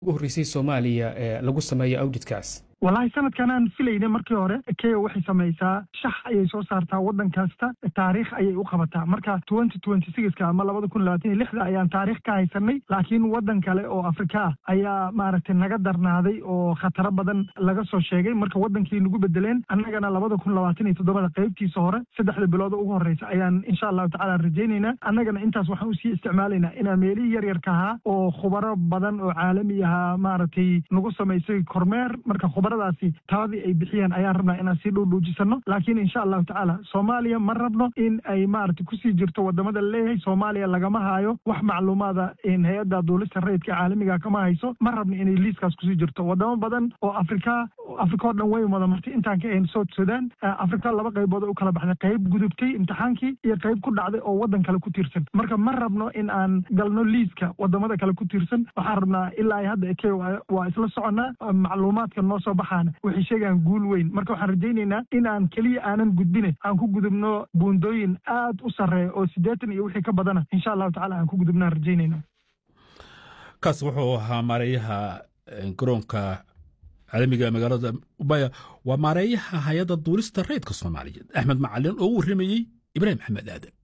ugu horreysay soomaaliya ee lagu sameeyo awditkaas wallaahi sanadkan aan filayna markii hore kenya waxay samaysaa shax ayay soo saartaa waddan kasta taariikh ayay u qabataa marka twenty twenty sixka ama labada kun labaatan iyo lixda ayaan taariikh ka haysanay laakiin waddan kale oo afrika ah ayaa maaragtay naga darnaaday oo khataro badan laga soo sheegay marka waddankii nagu bedeleen annagana labada kun labaatan iyo toddobada qaybtiisa hore saddexda bilooda ugu horreysa ayaan insha allahu tacala rajaynaynaa annagana intaas waxaan usii isticmaalaynaa inaan meelihii yaryarka ahaa oo khubaro badan oo caalami ahaa maaragtay nagu samaysay kormeer marka daasi taladii ay bixiyeen ayaan rabnaa inaan sii dhuudhuujisano laakiin insha allahu tacaala soomaaliya ma rabno in ay maaragtay kusii jirto wadamada laleeyahay soomaaliya lagama hayo wax macluumaada hay-adda duulista rayidka caalamiga kama hayso ma rabno inay liiskaas kusii jirto wadamo badan oo afrika afrika oo dhan way wada martay intaan ka ahayn south sudan afrika laba qaybood u kala baxday qayb gudubtay imtixaankii iyo qayb ku dhacday oo waddan kale ku tiirsan marka ma rabno in aan galno liiska wadamada kale ku tiirsan waxaan rabnaa ilaa hadda ke waa isla soconnaa macluumaadka noo soo baxa waxay sheegaan guul weyn marka waxaan rajaynaynaa in aan keliya aanan gudbine aan ku gudubno buundooyin aad u sarreeya oo siddeetan iyo wixii ka badana insha allahu tacala aan ku gudubnaan rajaynayna kaas wuxuu ahaa maareeyaha garoonka caalamiga magaalada ubaya waa maareeyaha hay-adda duulista rayidka soomaaliyeed axmed macalin oo u warramayey ibraahim maxamed aadan